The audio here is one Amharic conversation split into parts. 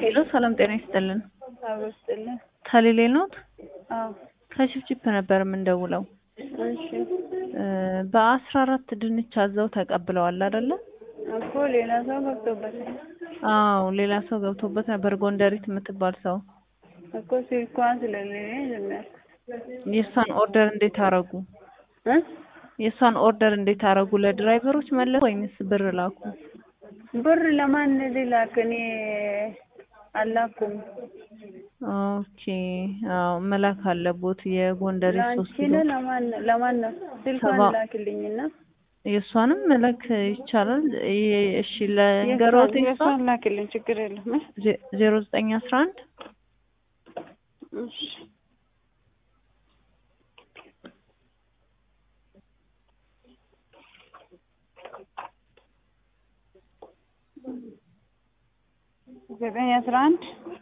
ሄሎ ሰላም ጤና ይስጥልን። አብሮ ስጥልን። ከሌሌ ኖት አዎ ከችፕችፕ ነበር የምንደውለው። እሺ በአስራ አራት ድንች አዘው ተቀብለዋል አይደለ? እኮ ሌላ ሰው ገብቶበት አዎ ሌላ ሰው ገብቶበት ነበር። ጎንደሪት የምትባል ሰው እኮ ስልኳን ስለሌለኝ ዝም ያልኩት የእሷን ኦርደር እንዴት አረጉ? እ የእሷን ኦርደር እንዴት አረጉ? ለድራይቨሮች መለስ ወይንስ ብር ላኩ? ብር ለማን ልላክ? እኔ አላኩም። ኦኬ አዎ መላክ አለቦት። የጎንደሪት ሶስት ለአንቺ ኪሎ ነው ለማን ለማን ነው? ስልኳን ሰባ- ላክልኝና የእሷንም መላክ ይቻላል። ይ- እሺ ለገሮት የእሷን የእሷን ላክልኝ ችግር የለም እ ዜሮ ዘጠኝ አስራ አንድ እሺ ዘጠኝ አስራ አንድ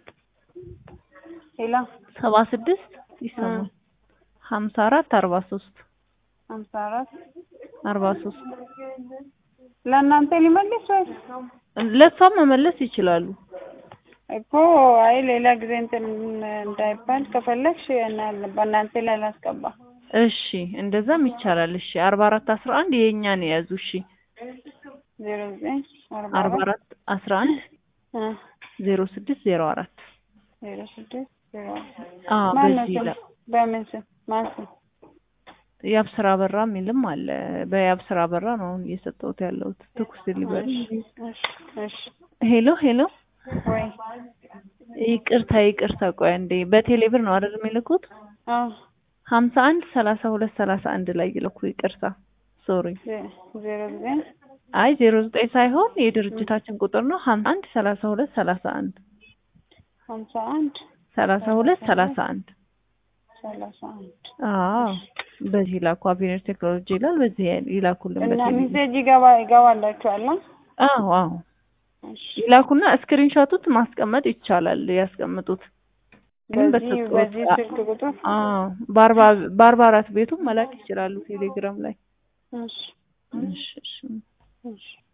ሌላ ሰባ ስድስት ይሰማል ሀምሳ አራት አርባ ሶስት ሀምሳ አራት አርባ ሶስት ለእናንተ ሊመልስ ወይ ለእሷም መመለስ ይችላሉ። እኮ አይ ሌላ ጊዜ እንትን እንዳይባል ከፈለግሽ እና- በእናንተ ላይ ላስገባ እሺ እንደዛም ይቻላል። እሺ አርባ አራት አስራ አንድ የእኛን የያዙ እሺ ዜሮ ዘጠኝ አርባ አርባ አራት አስራ አንድ እ ዜሮ ስድስት ዜሮ አራት ዜሮ ስድስት ዜሮ አዎ ማን ነው በዚህ ስም? ይላል። በምን ስም ማን ስም? የአብስራ በራ የሚልም አለ። በየአብስራ በራ ነው አሁን እየሰጠሁት ያለሁት ትኩስ ዲሊቨሪ። እሺ እሺ ሄሎ ሄሎ ወይ ይቅርታ ይቅርታ፣ ቆይ አንዴ በቴሌ ብር ነው አይደል የሚልኩት? አዎ ሀምሳ አንድ ሰላሳ ሁለት ሰላሳ አንድ ላይ ይልኩ። ይቅርታ ሶሪ። ዜ- ዜሮ ዘጠኝ አይ ዜሮ ዘጠኝ ሳይሆን የድርጅታችን ቁጥር ነው። ሀምሳ አንድ ሰላሳ ሁለት ሰላሳ አንድ ሀምሳ አንድ ሰላሳ ሁለት ሰላሳ አንድ ሰላሳ አንድ አዎ በዚህ ይላኩ። አቬኒር ቴክኖሎጂ ይላል። በዚህ ይላኩልን። እና በቴሌ ሚሴጅ ይገባ ይገባላችኋል? አ? አዎ አዎ እሺ ይላኩና ስክሪንሾቱት ማስቀመጥ ይቻላል። ያስቀምጡት ግን በዚህ በሰጡት በዚህ ስልክ ቁጥር አዎ በአርባ በአርባ አራት ቤቱ መላክ ይችላሉ ቴሌግራም ላይ። እሺ እሺ እሺ እሺ